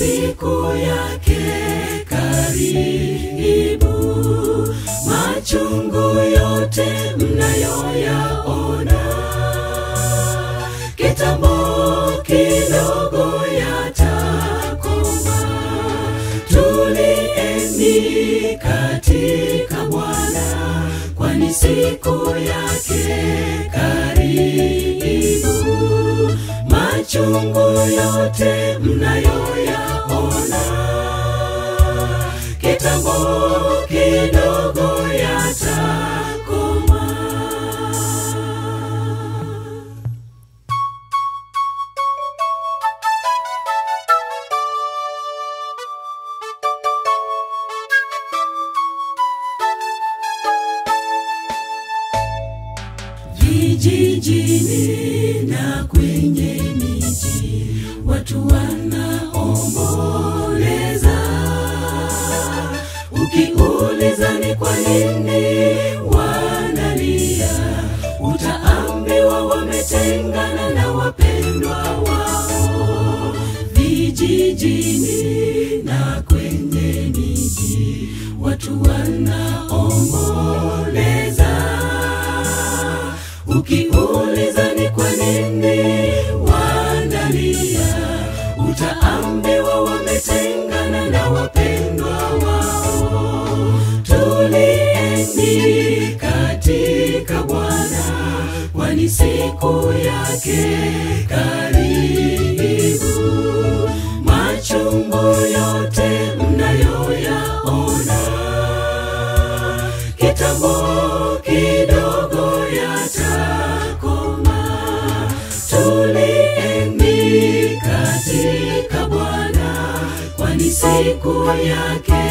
siku yake karibu. Machungu yote mnayoyaona kitambo kidogo yatakoma. Tulieni katika Bwana, kwani siku yake karibu. Machungu yote mnayoyaona kitambo kidogo yatakoma. Vijijini na kwenye miji watu wanaomboleza. Ukiuliza ni kwa nini wanalia, utaambiwa wametengana na wapendwa wao. Vijijini na kwenye miji watu wanaomboleza. Ukiuliza ni kwa nini wanalia, utaambiwa wametengana na wapendwa wao. Tulieni katika Bwana, kwani siku yake karibu. Machungu yote mnayoyaona kitambo kidogo yatakoma. Tulieni katika Bwana, kwani siku yake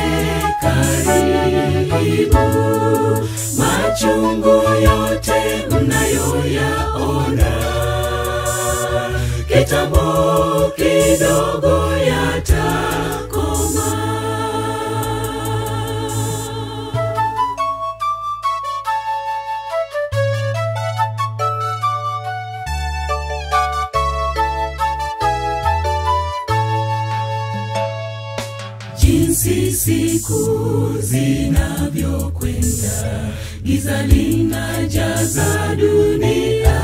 karibu. Machungu yote mnayoyaona kitambo kidogo yatakoma. jinsi siku zinavyokwenda, giza linajaza dunia.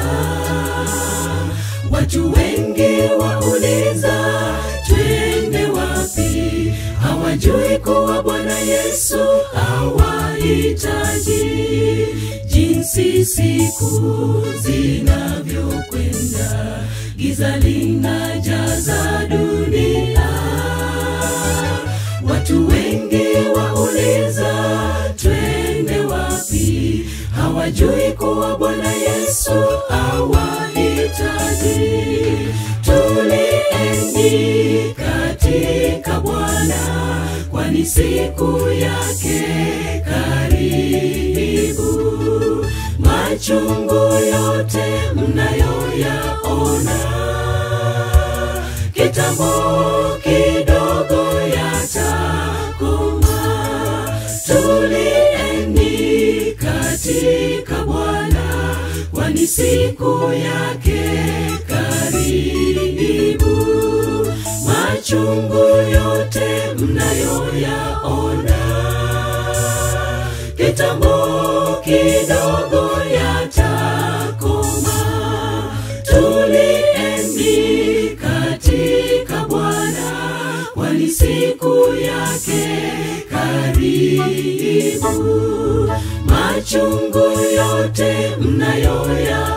Watu wengi wauliza twende wapi, hawajui kuwa Bwana Yesu hawahitaji. Jinsi siku zinavyokwenda, giza linajaza dunia Watu wengi wauliza twende wapi, hawajui kuwa Bwana Yesu hawahitaji. Tulieni katika Bwana, kwani siku yake karibu. Machungu yote mnayoyaona kitambo kidogo yatakoma. Tulieni katika Bwana, kwani siku yake karibu. Machungu yote mnayoyaona kitambo kidogo yatakoma. Tulieni katika Bwana, kwani siku yake karibu. Machungu yote mnayoya